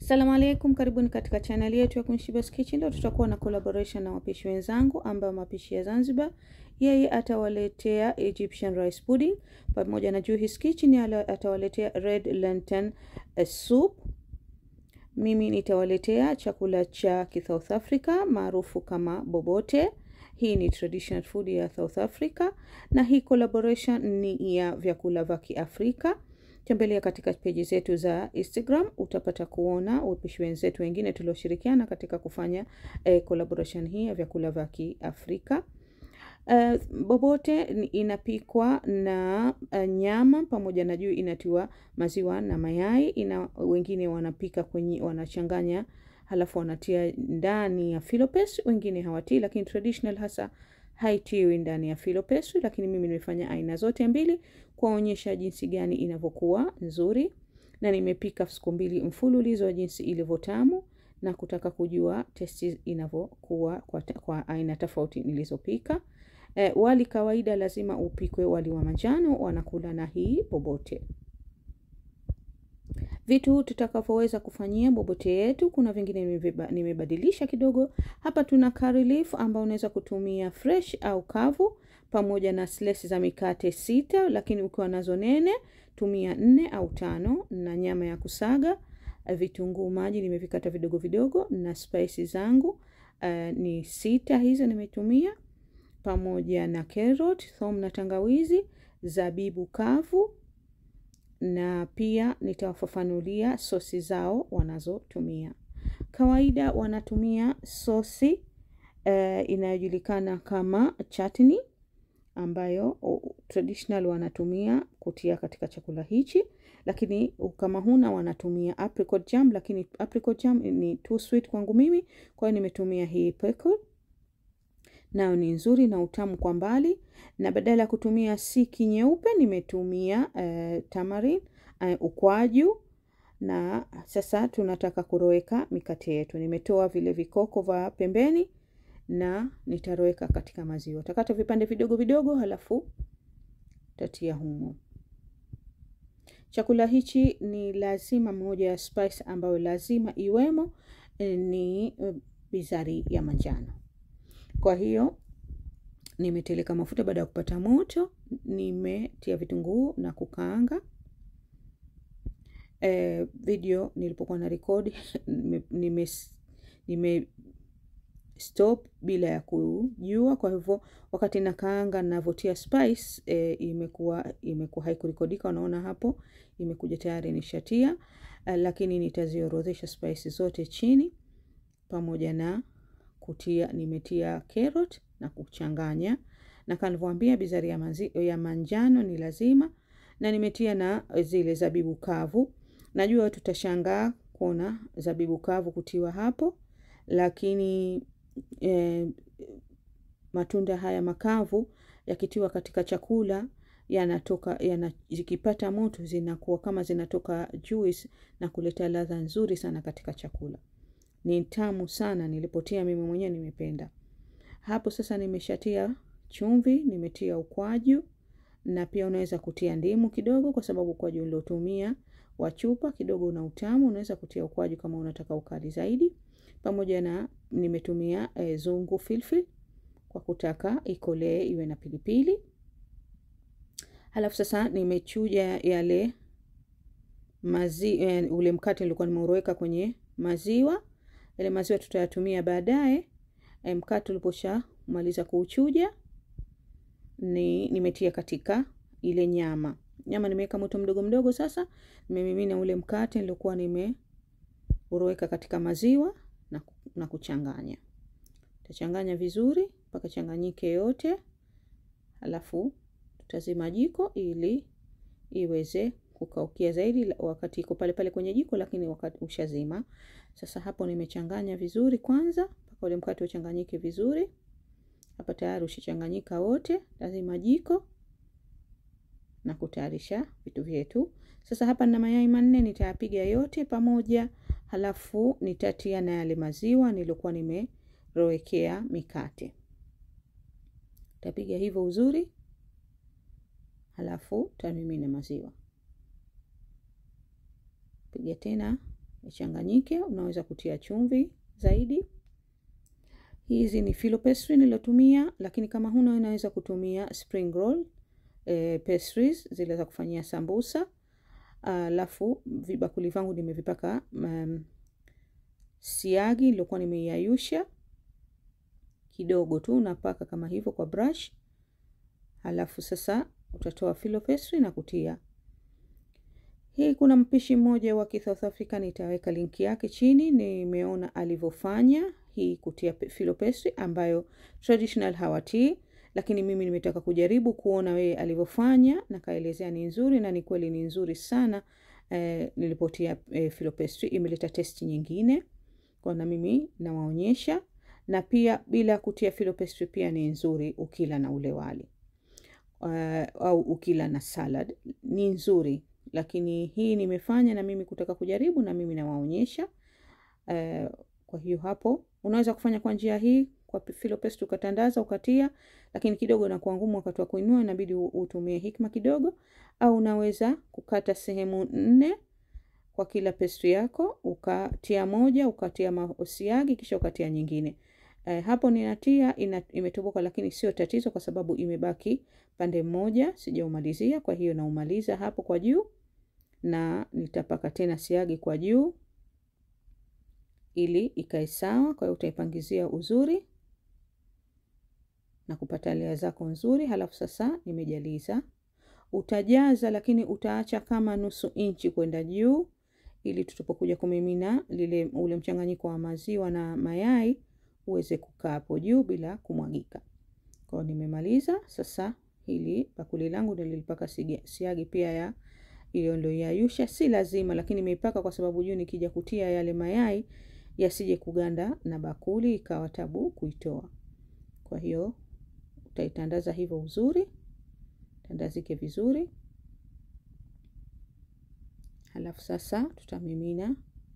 Assalamu alaikum, karibuni katika channel yetu ya Kunshiba's Kitchen. Leo tutakuwa na collaboration na wapishi wenzangu ambao mapishi ya Zanzibar. Yeye atawaletea Egyptian rice pudding pamoja na Juhis Kitchen yale atawaletea red lantern uh, soup. Mimi nitawaletea chakula cha South Africa maarufu kama bobote. Hii ni traditional food ya South Africa na hii collaboration ni ya vyakula vya Kiafrika. Tembelea katika peji zetu za Instagram utapata kuona wapishi wenzetu wengine tulioshirikiana katika kufanya eh, collaboration hii ya vyakula vya Kiafrika. Uh, bobote inapikwa na uh, nyama pamoja na juu inatiwa maziwa na mayai. Ina wengine wanapika kwenye wanachanganya, halafu wanatia ndani ya filopes, wengine hawatii, lakini traditional hasa haitiwi ndani ya filopes, lakini mimi nimefanya aina zote mbili kuwaonyesha jinsi gani inavyokuwa nzuri, na nimepika siku mbili mfululizo jinsi ilivyotamu na kutaka kujua testi inavyokuwa kwa, kwa aina tofauti nilizopika. E, wali kawaida lazima upikwe wali wa manjano, wanakula na hii bobote. Vitu tutakavyoweza kufanyia bobote yetu, kuna vingine nimebadilisha kidogo. Hapa tuna curry leaf ambao unaweza kutumia fresh au kavu, pamoja na slices za mikate sita, lakini ukiwa nazo nene tumia nne au tano, na nyama ya kusaga, vitunguu maji nimevikata vidogo vidogo, na spices zangu uh, ni sita hizo nimetumia pamoja na carrot, thom na tangawizi, zabibu kavu na pia nitawafafanulia sosi zao wanazotumia. Kawaida wanatumia sosi uh, inayojulikana kama chutney ambayo uh, traditional wanatumia kutia katika chakula hichi, lakini kama huna wanatumia apricot jam, lakini apricot jam ni too sweet kwangu mimi, kwa hiyo nimetumia hii pickle nayo ni nzuri na utamu kwa mbali, na badala ya kutumia siki nyeupe nimetumia uh, tamarin uh, ukwaju. Na sasa tunataka kuroweka mikate yetu. Nimetoa vile vikoko vya pembeni na nitaroweka katika maziwa. Takata vipande vidogo vidogo, halafu tatia humo. Chakula hichi ni lazima, moja ya spice ambayo lazima iwemo ni bizari ya manjano. Kwa hiyo nimeteleka mafuta. Baada ya kupata moto, nimetia vitunguu na kukaanga. E, video nilipokuwa na rekodi nime, nime stop bila ya kujua. Kwa hivyo wakati nakaanga navotia spice e, imekuwa imekuwa haikurekodika. Unaona hapo imekuja tayari nishatia, lakini nitaziorodhesha spice zote chini pamoja na kutia nimetia carrot na kuchanganya, na kama nilivyowaambia bizari ya, manzi, ya manjano ni lazima, na nimetia na zile zabibu kavu. Najua tutashangaa kuona zabibu kavu kutiwa hapo, lakini eh, matunda haya makavu yakitiwa katika chakula yanatoka yana, zikipata moto zinakuwa kama zinatoka juice na kuleta ladha nzuri sana katika chakula ni tamu sana. Nilipotia mimi mwenyewe nimependa. Hapo sasa nimeshatia chumvi, nimetia ukwaju na pia unaweza kutia ndimu kidogo, kwa sababu ukwaju uliotumia wa chupa kidogo una utamu. Unaweza kutia ukwaju kama unataka ukali zaidi, pamoja na nimetumia e, zungu filfil kwa kutaka ikolee iwe na pilipili. Halafu sasa nimechuja yale mazi, e, ule mkate nilikuwa nimeuroweka kwenye maziwa yale maziwa tutayatumia baadaye. Mkate uliposha maliza kuuchuja, ni nimetia katika ile nyama. Nyama nimeweka moto mdogo mdogo. Sasa nimemimina ule mkate nilikuwa nimeuroweka katika maziwa na, na kuchanganya. Tutachanganya vizuri mpaka changanyike yote, halafu tutazima jiko ili iweze kukaukia zaidi wakati iko pale pale kwenye jiko, lakini wakati ushazima. Sasa hapo nimechanganya vizuri kwanza mpaka ule mkate uchanganyike vizuri. Hapa tayari ushachanganyika wote, lazima jiko na kutayarisha vitu vyetu. Sasa hapa nina mayai manne, nitayapiga yote pamoja, halafu nitatia na yale maziwa nilikuwa nimerowekea mikate. Tapiga hivyo uzuri, halafu tamimina maziwa piga tena ichanganyike. Unaweza kutia chumvi zaidi. Hizi ni filo pastry nilotumia, lakini kama huna unaweza kutumia spring roll eh, pastries zile za kufanyia sambusa. Alafu uh, vibakuli vangu nimevipaka um, siagi niliokuwa nimeiayusha kidogo tu, unapaka kama hivyo kwa brush. Halafu sasa utatoa filo pastry na kutia hii. Kuna mpishi mmoja wa South Africa, nitaweka linki yake chini. Nimeona alivyofanya hii kutia filo pastry ambayo traditional hawatii, lakini mimi nimetaka kujaribu kuona wewe alivyofanya, na kaelezea ni nzuri, na ni kweli ni nzuri sana. Eh, nilipotia eh, filo pastry imeleta testi nyingine kwa, na mimi nawaonyesha, na pia bila kutia filo pastry pia ni nzuri ukila na ule wali uh, au ukila na salad ni nzuri, lakini hii nimefanya na mimi kutaka kujaribu, na mimi nawaonyesha uh, kwa hiyo hapo unaweza kufanya kwa njia hii kwa filo pastry ukatandaza ukatia, lakini kidogo inakuwa ngumu wakati wa kuinua, inabidi utumie hikma kidogo, au unaweza kukata sehemu nne kwa kila pastry yako, ukatia moja ukatia masiagi kisha ukatia nyingine. Eh, hapo ninatia ina, imetoboka, lakini sio tatizo kwa sababu imebaki pande mmoja sijaumalizia. Kwa hiyo naumaliza hapo kwa juu, na nitapaka tena siagi kwa juu ili ikae sawa. Kwa hiyo utaipangizia uzuri na kupata lea zako nzuri. Halafu sasa nimejaliza, utajaza lakini utaacha kama nusu inchi kwenda juu, ili tutapokuja kumimina lile ule mchanganyiko wa maziwa na mayai uweze kukaa hapo juu bila kumwagika. Kwa hiyo nimemaliza sasa. Hili bakuli langu nilipaka siagi pia ya ile ndio yayusha, si lazima, lakini nimeipaka kwa sababu juu nikija kutia yale mayai yasije kuganda na bakuli ikawa tabu kuitoa. Kwa hiyo utaitandaza hivyo uzuri, tandazike vizuri. Halafu sasa tutamimina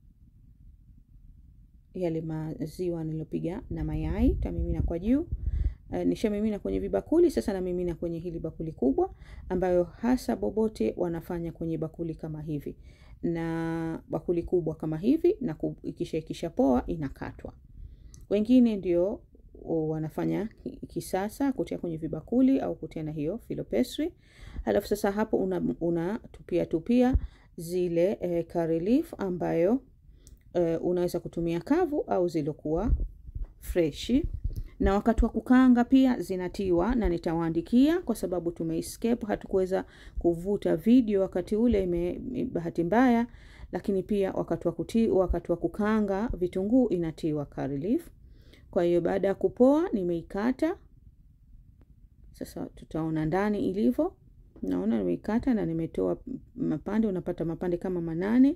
yale maziwa nilopiga na mayai, tamimina kwa juu. Uh, nishamimina kwenye vibakuli sasa, namimina kwenye hili bakuli kubwa, ambayo hasa bobote wanafanya kwenye bakuli kama hivi na bakuli kubwa kama hivi, na ikisha ikisha poa inakatwa. Wengine ndio wanafanya kisasa kutia kwenye vibakuli au kutia na hiyo filo pastry. Halafu sasa hapo una tupia tupia zile eh, curry leaf ambayo Uh, unaweza kutumia kavu au zilokuwa freshi, na wakati wa kukaanga pia zinatiwa, na nitawaandikia kwa sababu tumeescape, hatukuweza kuvuta video wakati ule, ime bahati mbaya, lakini pia wakati wa kuti, wakati wa kukaanga vitunguu inatiwa curry leaf. Kwa hiyo baada ya kupoa nimeikata sasa, tutaona ndani ilivyo. Naona nimeikata na nimetoa mapande, unapata mapande kama manane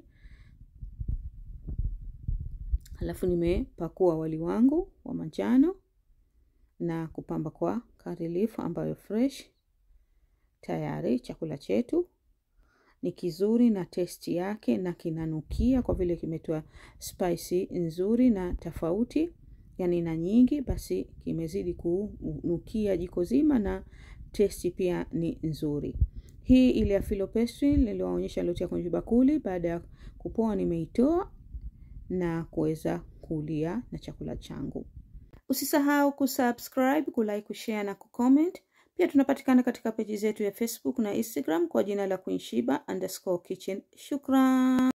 Halafu nimepakua wali wangu wa manjano na kupamba kwa curry leaf ambayo fresh. Tayari chakula chetu ni kizuri na testi yake na kinanukia, kwa vile kimetoa spicy nzuri na tofauti, yani na nyingi, basi kimezidi kunukia jiko zima na testi pia ni nzuri. Hii ile ya filo pastry niliwaonyesha niliotia kwenye bakuli, baada ya kupoa nimeitoa na kuweza kulia na chakula changu. Usisahau kusubscribe, kulike, kushare na kucomment. Pia tunapatikana katika peji zetu ya Facebook na Instagram kwa jina la Queen Sheba underscore kitchen. Shukran.